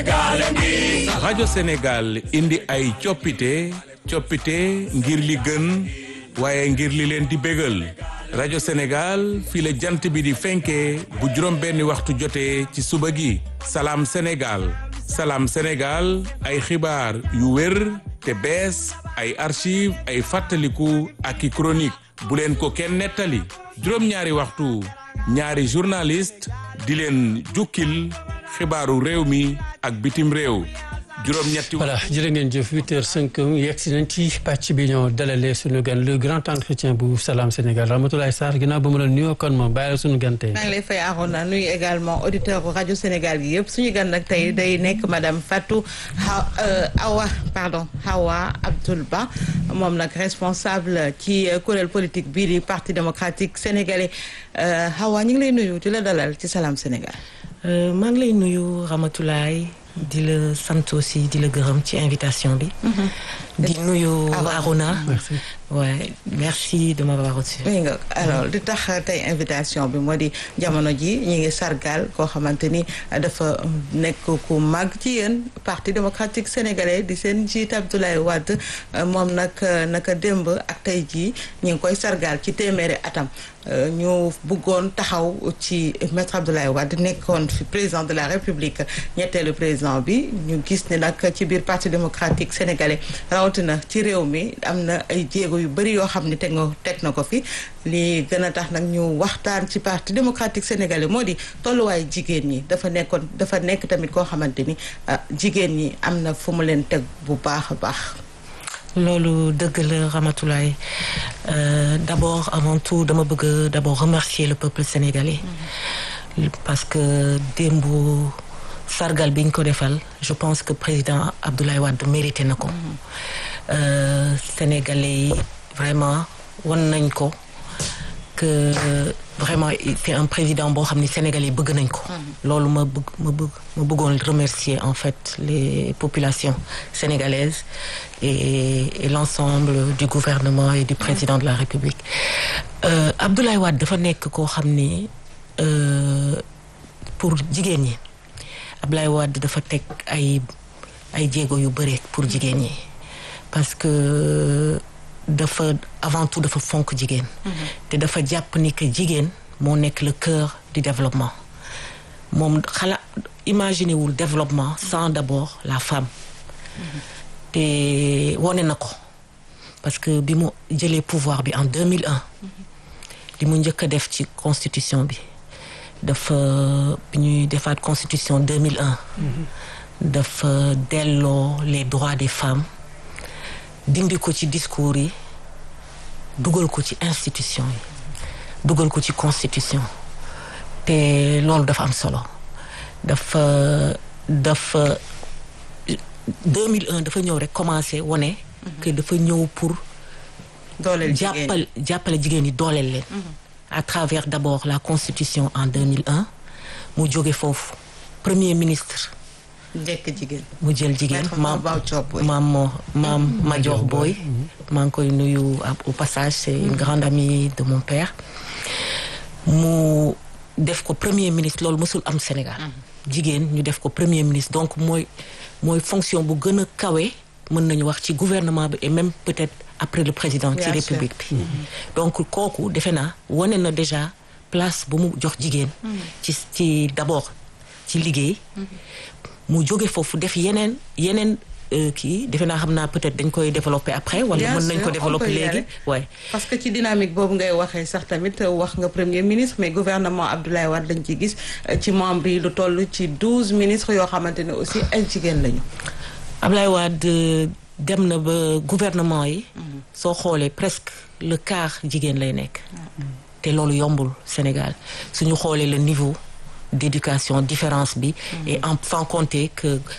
rajo Sénégal indi ay coppite coppite ngir li gën waaye ngir li leen di bégal rajo Sénégal fii la jant bi di fenkee bu juróom benni waxtu jotee ci suba gi salaam Sénégal salaam Sénégal ay xibaar yu wér te bees ay archive ay fàttaliku ak i chronique bu leen ko kenn nettali juróom-ñaari waxtu ñaari journaliste di leen jukkil xibaaru réew mi ak bitim réew juróom-ñetti voilà jërë ngeen jëf huit heures cinq yegg si nañ ci pàcc bi ñoo dalalee suñu gan le grand entretien bu Salam Sénégal Ramatoulaye Sarr ginnaaw ba mu la nuyoo kon moom bàyyi la suñu gan tey. maa ngi lay fay Arona nuyu également auditeur rajo Sénégal gi yëpp suñu gan nag tey day nekk madame Fatou Awa pardon Hawa Abdoul Ba moom nag responsable ci kuréel politique bii di parti démocratique sénégalais Hawa ñu ngi lay nuyu di la dalal ci Salam Sénégal. maa ngi lay nuyu Ramatoulaye di la sant aussi di la gërëm ci invitation bi. di nuyu Arona. merci ouais merci de m'avoir reçu. oui nga alors di tax tey invitation bi moo di jamono ji ñu ngi sargal koo xamante ni dafa nekk ku mag ci yéen parti démocratique sénégalais di seen njiit Abdoulaye Wade moom nag naka démb ak tey jii ñu ngi koy sargal ci téeméeri atam. ñu bëggoon taxaw ci maître Abdoulaye Wade nekkoon fi président de la république ñetteelu président bi ñu gis ne nag ci biir parti démocratique sénégalais rawatina ci réew mi am na ay jéego yu bëri yoo xam ne teg nga teg na ko fi li gën a tax nag ñu waxtaan ci parti démocratique sénégalais moo di tolluwaay jigéen ñi dafa nekkoon dafa nekk tamit koo xamante ni jigéen ñi am na fu mu leen teg bu baax a baax. loolu dëgg la Ramatoulaye euh, d'abord avant tout dama bëgg d'abord remercier le peuple sénégalais parce que démb sargal bi ñu ko defal je pense que président Abdoulaye Wade mérité na ko euh, sénégalais yi vraiment wan nañ ko que vraiment c'est un président boo xam ni sénégalais yi bëgg nañ ko loolu ma bëgg ma bëgg ma bëggoon remercier en fait les populations sénégalaises et, et l'ensemble du gouvernement et du président de la République euh, Abdoulaye Wade dafa nekk koo xam ni pour jigéen ñi Abdoulaye Wade dafa teg ay ay jéego yu bëri pour jigéen ñi parce que dafa avant tout dafa fonk jigéen te dafa jàpp ni que jigéen moo nekk le cœur du développement moom xala imaginer wul développement sans d'abord la femme te wone na ko parce que bi mu jëlee pouvoir bi en 2001 li mu njëkk a def ci constitution bi dafa bi ñuy defaat constitution 2001 dafa delloo les droits des femmes dindi ko ci discours yi dugal ko ci institution yi dugal ko ci constitution te loolu dafa am solo dafa dafa 2001 dafa ñëw rek commencé wone que dafa ñëw pour dooleel jigéen jàppal jàppale jigéen ñi dooleel leen à travers d'abord la constitution en 2001 mu jóge foofu premier ministre njëkk jigéen mu jël jigéen Maître maam Maba Diop Boy. maam maam Madior Boy maa ngi koy nuyu au passage c'est une grande amie de mon père mu def ko premier ministre loolu mësul am Sénégal jigéen ñu def ko premier ministre donc mooy mooy fonction bu gën a kawe mën nañu wax ci gouvernement bi et même peut-être après le président ci Bien sûr. république bi donc kooku defe naa wane na déjà place bu mu jox jigéen ci ci d'abord ci liggéey mu jóge foofu def yeneen yeneen euh, kii defe naa xam naa peut-être dañ koy développer après wala Bien mën nañ sûr, ko on développer peut y léegi aller. ouais parce que ci dynamique boobu ngay waxee sax tamit wax nga premier ministre mais gouvernement Abdoulaye Wade lañ ci gis ci membre yi lu toll ci douze ministres yoo xamante ne aussi ay jigéen lañu. Ablaye Wade dem na ba gouvernement yi soo xoolee presque le quart jigéen lay nekk te loolu yombul Sénégal suñu xoolee le niveau d'éducation différence bi et en sans compter que